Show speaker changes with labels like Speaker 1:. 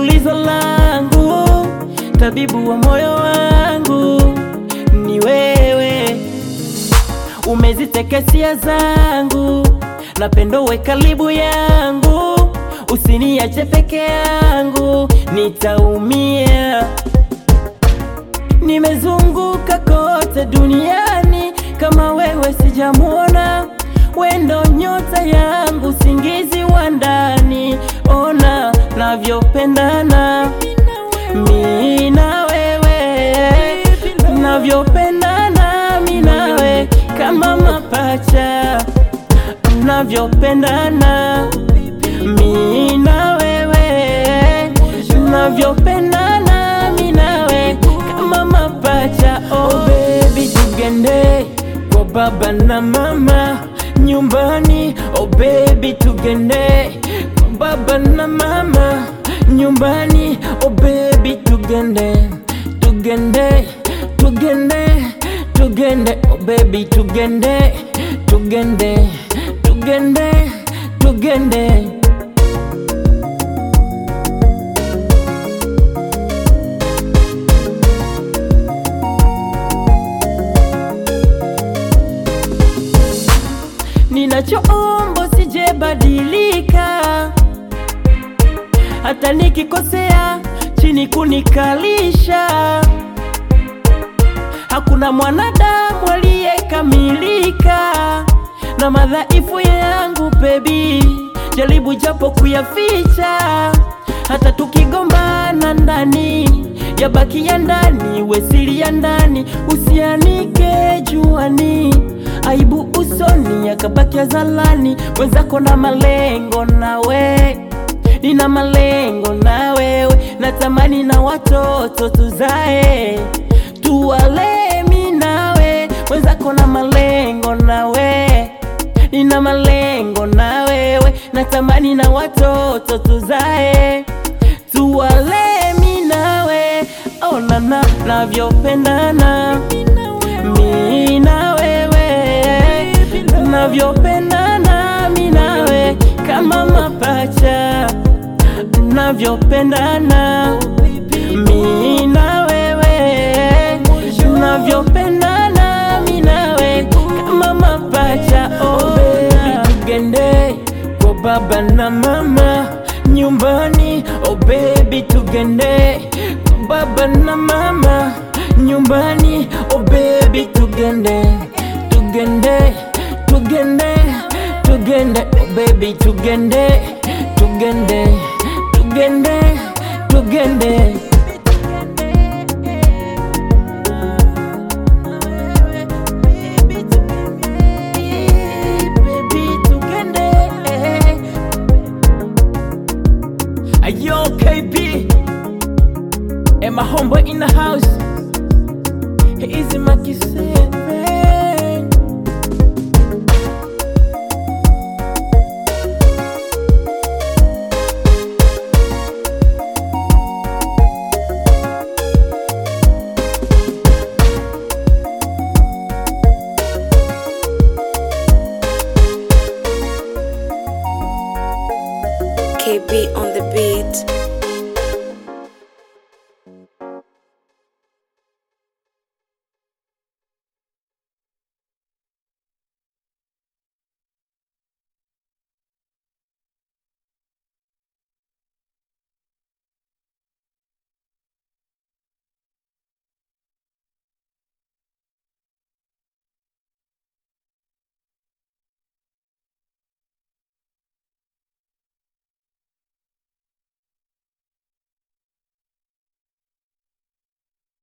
Speaker 1: tulizo langu, tabibu wa moyo wangu ni wewe, umezitekesia zangu, napendo we karibu yangu, usiniache peke yangu, nitaumia. Nimezunguka kote duniani, kama wewe sijamuona, wendo nyota yangu, singizi wa ndani, ona navyopendana mi na wewe, navyopendana mi nawe kama mapacha, navyopendana mi na wewe, navyopendana mi nawe kama mapacha. Oh baby, tugende kwa baba na mama nyumbani. Oh baby, tugende kwa baba na mama nyumbani. Oh baby, tugende, tugende, tugende, tugende. Oh baby, tugende, tugende, tugende, tugende. Ninachoomba sijebadilika, hata nikikosea chini kunikalisha. Hakuna mwanadamu aliyekamilika na madhaifu yangu baby, jaribu japo kuyaficha, hata tukigombana ndani yabaki ya ndani, wesili ya ndani, usianike juani, aibu usoni yakabaki ya zalani. Wenzako na malengo nawe, nina malengo na wewe, natamani na watoto tuzae, tuwale mi nawe. Wenzako na malengo nawe, nina malengo na wewe, natamani na watoto tuzae, tuwale mi nawe. Ona na navyopendana mi na wewe, navyopendana mi nawe kama mapacha, navyopendana mi na wewe, navyopendana mi nawe kama mapacha. Oh baby, tugende kwa baba na mama nyumbani. Oh baby, tugende kwa baba na mama nyumbani. Oh baby, tugende, tugende, tugende, tugende. Oh baby, tugende, tugende, tugende, tugende. Baby, tugende. Ayo KB and my homeboy in the house. He is my kiss,